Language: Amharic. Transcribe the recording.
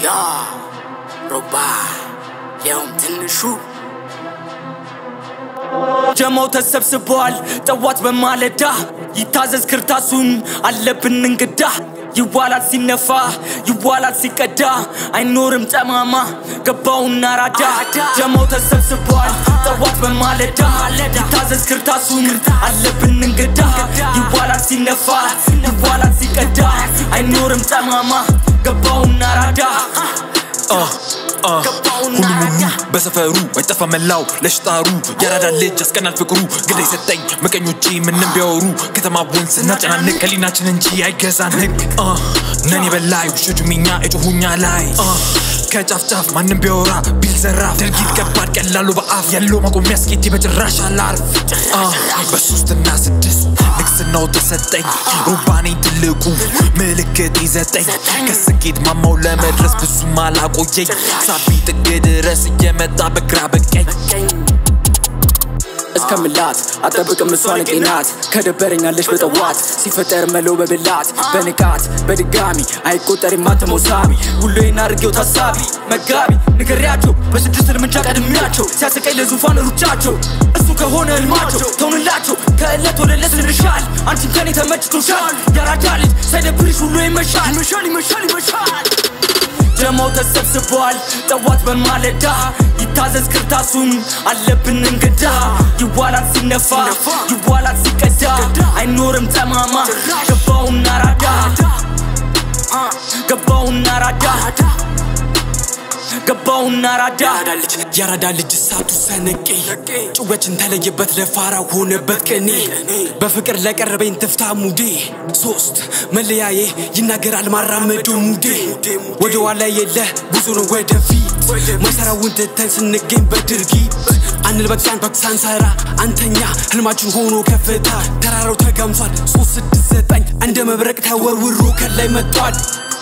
ያ ሮባ ያውም ትንሹ ጀማው ተሰብስበዋል ጠዋት በማለዳ ይታዘዝ ክርታሱን አለብን እንግዳ ይዋላል ሲነፋ ይዋላል ሲቀዳ አይኖርም ጠማማ ገባውና ራዳ ጀማው ተሰብስበዋል ጠዋት በማለዳ ይታዘዝ ክርታሱን አለብን እንግዳ ይዋላል ሲነፋ ይዋላል ሲቀዳ አይኖርም ጠማማ ገባውና ራዳ ሁሉም ሁሉ በሰፈሩ አይጠፋ መላው ለሽጣሩ ያራዳ ልጅ ያስቀናል ፍቅሩ ግዳይ ሰጠኝ ምቀኞቼ ምንም ቢያወሩ ከተማ ወንዝ እናጨናንቅ ከሊናችን እንጂ አይገዛን ህግ ነን የበላይ ውሾቹ ሚኛ እጩሁኛ ላይ ከጫፍ ጫፍ ማንም ቢያወራ ቢል ዘራፍ ድርጊት ከባድ ቀላሉ በአፍ ያለው ማቆሚያ ስኬቴ በጭራሽ አላርፍ በሶስትና ስድስት ንግስናው ተሰጠኝ ሩባኔ ትልቁ ምልክት ይዘጠኝ ከስኬት ማማው ለመድረስ ብዙ ማላቆየኝ ሳቢ ጥግ ድረስ እየመጣ በግራ በቀኝ እስከምላት አጠብቅም እሷን ቄናት ከደበረኛለች በጠዋት ሲፈጠር መለው በብላት በንቃት በድጋሚ አይቆጠርም ማተመው ሳቢ ሁሌን አድርጌው ታሳቢ መጋቢ ንገሪያቸው በስድስት እርምጃ ቀድሚያቸው ሲያሰቀኝ ለዙፋን ሩጫቸው እሱ ከሆነ ህልማቸው ተውንላቸው ከእለት ወደ ዕለት ስንሻል አንቺን ከኔ ተመችቶሻል ያራዳ ልጅ ሳይደብርሽ ሁሉ ይመሻል ይመሻል ይመሻል ይመሻል ጀማው ተሰብስበዋል ጠዋት በማለዳ ይታዘዝ ክርታሱን አለብን እንግዳ ይዋላል ሲነፋ ይዋላል ሲቀዳ አይኖርም ጠማማ ገባውና ራዳ ገባውና ራዳ ገባውና ራዳ ያራዳ ልጅ እሳቱ ሰነቄ ጭወችን ተለየበት ለፋራ ሆነበት ቅኔ በፍቅር ለቀረበኝ ትፍታ ሙዴ ሶስት መለያዬ ይናገራል ማራመዶ ሙዴ ወደ ኋላ የለ ጉዞ ነው ወደፊት መሰራውን ትተን ስንገኝ በድርጊት አንል በቃን ሳንሰራ አንተኛ ህልማችን ሆኖ ከፍታ ተራራው ተጋምሷል ሶስት ስድስት ዘጠኝ እንደ መብረቅ ተወርውሮ ከላይ መጥቷል